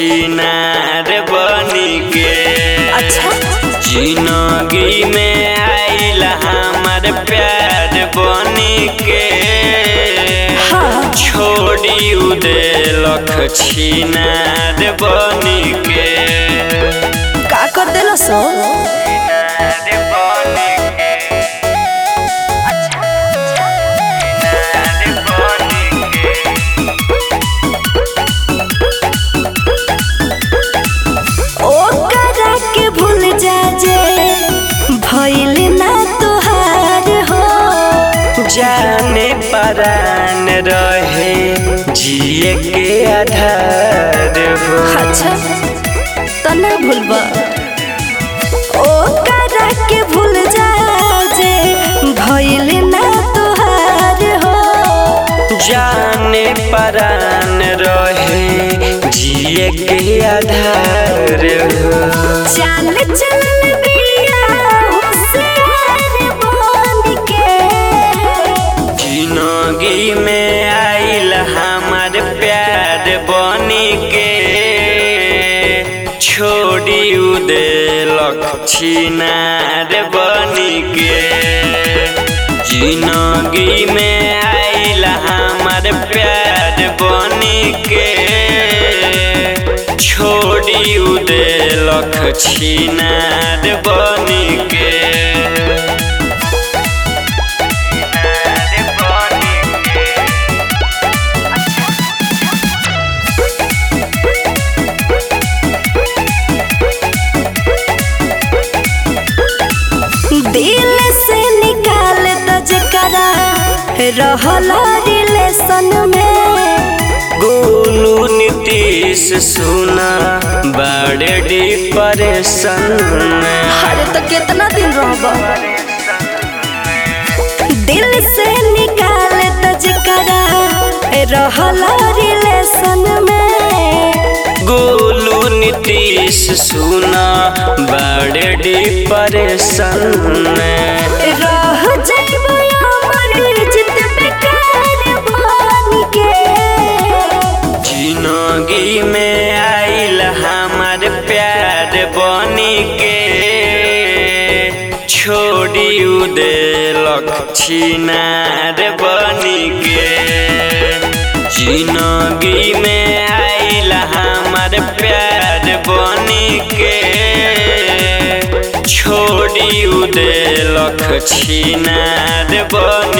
छिनार बनी के अच्छा जिंदगी में आइल हमार प्यार बनी के हाँ। छोड़ी उदेलख छिनार बनी के का कर देलो सो छिनार बनी के छिनार बनी के ओकरा के भूल जा जे भइल ना तोहार हो जाने परान रहे जिए के आधार हो अच्छा तो ना भूलबा ओकरा के भूल जा जे भइल ना तोहार हो जाने परान रहे जिए के आधार हो चाल चलन बिया होशियार बन के जिंदगी में आइल हमार प्यार बनी के छोड़ी उदेलख छिनार बनी के जिंदगी में आइल हमार प्यार बनी के छोड़ी उदेलख छिनार बनी के दिल से निकाल द जकरा रहल रिलेशन में गोलू नीतीश सुना बड़े डिप्रेशन में अरे तो कितना दिन रहब दिल से निकाल द जकरा रहल रिलेशन में गोलू नीतीश सुना बड़े डिप्रेशन में रह जाइबो अमर जित बेकार बन के जिंदगी में आइल हमार प्यार बनी के छोड़ी उदेलख छिनार बनी के जिंदगी में आइल हमार प्यार बनी के छोड़ी उदेलख छिनार बनी